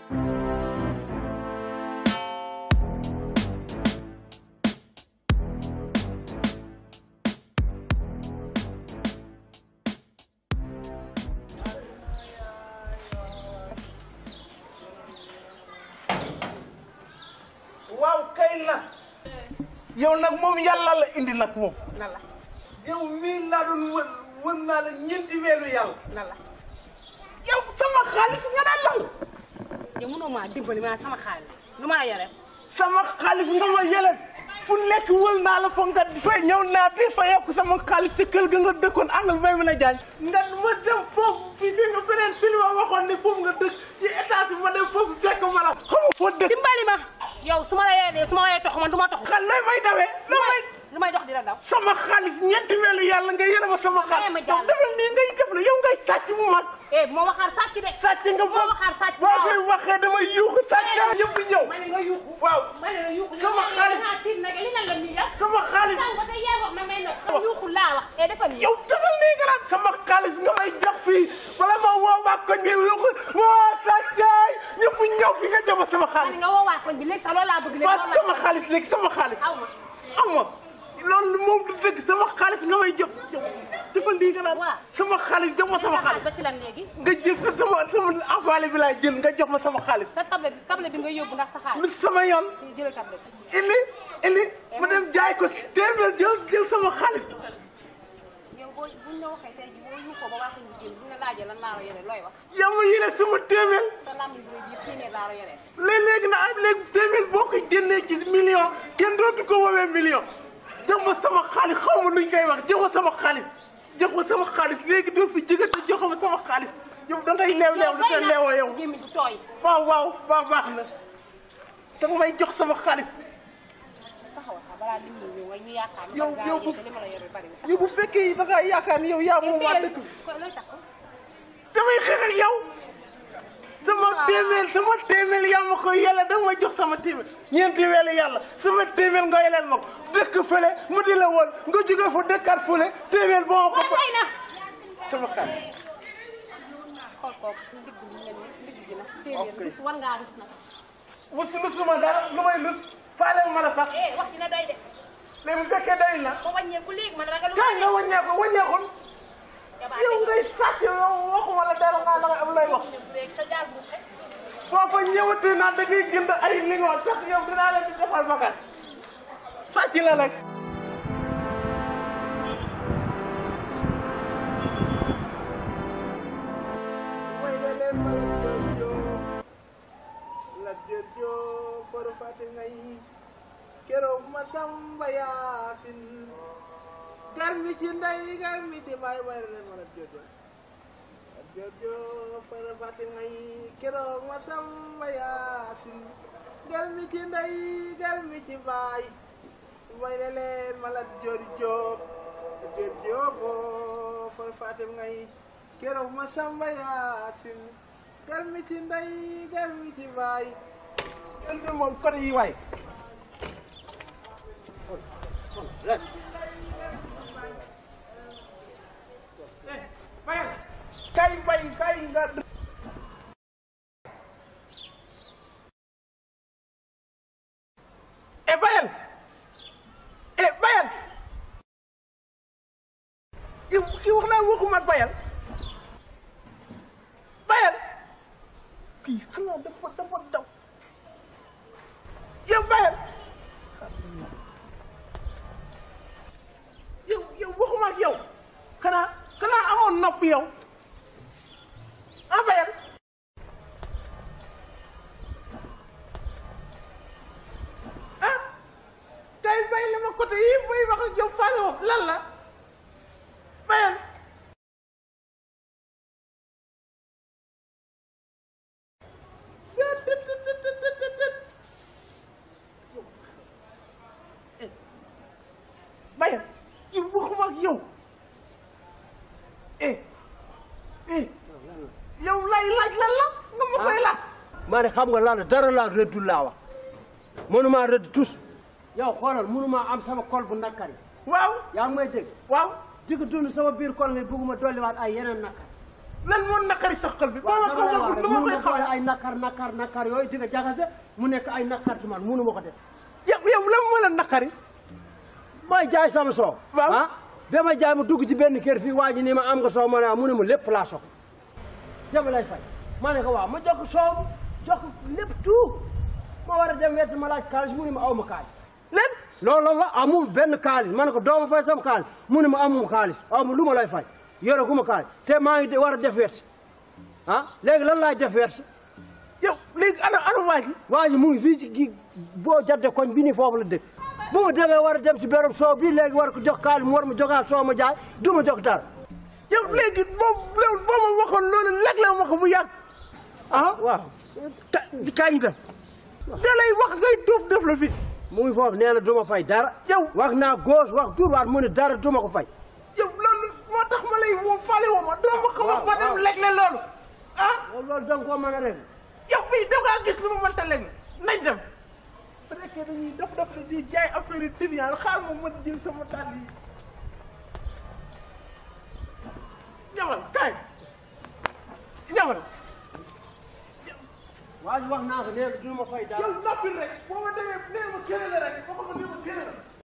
waaw kay la yow nag moom yàlla la indi nag moom nan la yow mii laa doon wër wër naa la ñeenti weeru yàlla nan la yow sama xaalis nga daan lal yow mënoo maa dimbali maa sama xaalis lu maa yore sama xaalis nga ma yële fu nekk wël naa la foog nga fay ñëw naa di fa yokk sama xaalis ci kër ga nga dëkkoon angal bay mën a jaañ nga ma dem foofu fii fii nga beneen film a waxoon ne foofu nga dëkk ci étage bi ma dem foofu fekk ma la xam nga foo dëkk dimbali ma yow su ma la yoree su ma waree tox man du ma tox xal lay may dawee la may lu may dox di la daw sama xaalis ñeenti weelu yàlla nga yële ma sama xaalis ma jàll. defal nii ngay def la yow ngay sàcc bu mag eh bu ma waxaar sàcc de sàcc nga bu ma waxaar sàcc boo koy waxee dama yuuxu sàcc nga ñëpp ñëw ma ne nga yuuxu waaw ma ne nga yuuxu Sama xaalis. nga tiit nag li nan la nii yow sama xaalis sànq ba tey yaa wax ma may nox nga yuuxu laa wax eh defal nii yow defal nii nga naan sama xaalis nga may jox fii bala ma woo waa koñ bi yuuxu waa sàccaay ñëpp ñëw fi nga jox ma sama ma ne xaalis nga woo waa koñ bi léegi sax loolu laa bëgg léegi waa loolu sama laa xaalis léegi sama xaalis aw ma am ma loolu moom du dëgg sama xaalis nga may jox defal nii nga naan Waaw. sama xaalis jox ma sama sa xaalis ba ci lan léegi nga jël sa sama sama envoilé bi laay jël nga jox ma sama xaalis sa table table bi nga yóbbu ndax sa xaalis lu sama yoon jëlal table bi ili ili ma dem jaay ko téeméer jël jël sama xaalis yow boo buñ la waxee tey jii boo yuuxoo ba waa koñ bi génn buñ la laajee lan laa la yore looy wax yow ma yéene sama téeméer sa làmmiñ bu rëy bi téeméer laa la yore léeg-léegi na ak léegi téeméer boo ko génnee ci million kenn dootu ko woowee million jox ma sama xaalis xaw ma luñ koy wax jox ma sama xaalis jox ma sama xaalis léegi doo fi jóge te jox ma sama xaalis yow da ngay leew leew lu te leewoo yow gémmiñ du tooy waaw waaw waaw baax na da nga may jox sama xaalis taxaw sax balaa nit ñi ñëw nga ñu yaakaar ne Yow- man yow gaa bu- yëg li ma la yore bari na yow bu fekkee da ngaa yaakaar ni yow yaa moom waa dëkk bi ko looy tax damay xeex ak yow sama téeméer sama téeméer yaa ma ko yàlla da nga may jox sama téeméer ñeenti weelu yàlla sama téeméer nga yeleen ma ko dëkk fële mu di la woon nga jóge fa dëkkaat fële téeméer boo ma ko fa doy na sama xaalis xool ko ndigg bi mel ni ndigg gi nag Ok. téeméer rus war ngaa rus nag wus lusuma dara lu may lus faaleel ma la sax eh wax dina doy de léegi bu fekkee day na ba wàññeeku léegi man ragal kaay nga wàññeeku wàññeekul yow ngay sàcc yow waxuma la dara nga la am lay wax léegi sa jaar bu xe foofa ñëwatee naa da ngay jënd ay lingoon sax yow dinaa leen di defal bagage sàcc la nag way la leen ma la jërëjëf la jërëjëf foro fàtte ngay keroog ma samba yaasin gar mi ci ndey gar mi ci baay way la leen ma la jërëjëf jojo fara fàtte ngay keroog ma samba yaasin gar mi ci ndey gar mi ci baay way la leen ma la jojo jojo fara fàtte ngay keroog ma samba yaasin gar mi ci ndey gar mi ci baay ente moom côté yi waay bayal kay bay kay nga e bayal e bayal yow kii wax naa waxuma ak bayal bayal kii xanaa dafa dafa daw yow bayal yow yow waxuma ak yow xanaa xanaa amoon nopp yow ah bayal ah tey bay li ma côté yi bay wax ak yow faale woo lan la bayal bayal yow waxuma ak yow eh eh yow lay laaj lan la nga ma koy laaj maa ne xam nga lan la dara laa rëddul laa wax mënumaa rëdd tus yow xoolal mënumaa am sama kol bu nakkari waaw yaa ngi may dégg waaw digg dund sama biir kol nga bëgguma dolliwaat ay yeneen nakkar lan moo naqari sa xol bi boo ma ko waxul lu ma koy xamal ay nakar nakar nakar yooyu di nga jaxase mu nekk ay nakar ci man munu ma ko def yow yow lan moo la naqari may jaay sama soow Waaw. ah ba ma jaay ma dugg ci benn kër fii waa ji ni ma am nga soow ma ne ah mu ne ma lépp laa soxla dama lay fay ma ne ko waaw ma jox ko soow bi jox ko lépp tout ma war a dem wet ma laaj kaalis mu ne ma aw ma kaalis leen loolu la amul benn kaalis ma ne ko doo ma fay sama kaalis mu ne ma amuma kaalis aw ma lu ma lay fay yore gu ma kaalis te maa ngi de- war a def wet ah léegi lan laay def wet yow léegi ana ana waa ji waa ji mu ngi fii ci gi boo jadde koñ bi nii foofu la dëkk bu ma demee war a dem ci béréb soow bii léegi war ko jox kaalis mu war ma joxaat soow ma jaay du ma jox dara yow léegi boo boo boo ma waxoon loolu lekk la ma ko bu yàgg ah waaw ka kañ dem da lay wax ngay dóof dóof la fi mu ngi foofu nee na du ma fay dara yow wax naa gauche wax droite mu ne dara du ma ko fay yow loolu moo tax ma lay woo fale woo ma doo ma ko wax ma dem waaw. lekk la loolu ah loolu da nga koo mën a rek yow bii da ngaa gis lu ma mënta lekk nañ dem su nekkee dañuy dof dof di jaay affaire yi triant xaar ma mën jël sama tàll yi ñamal kaay ñamal waa ji wax naa ko nee na du ma fay dara yow noppi rek boo ma demee nee ma keneen la rek boo ma nee ma keneen la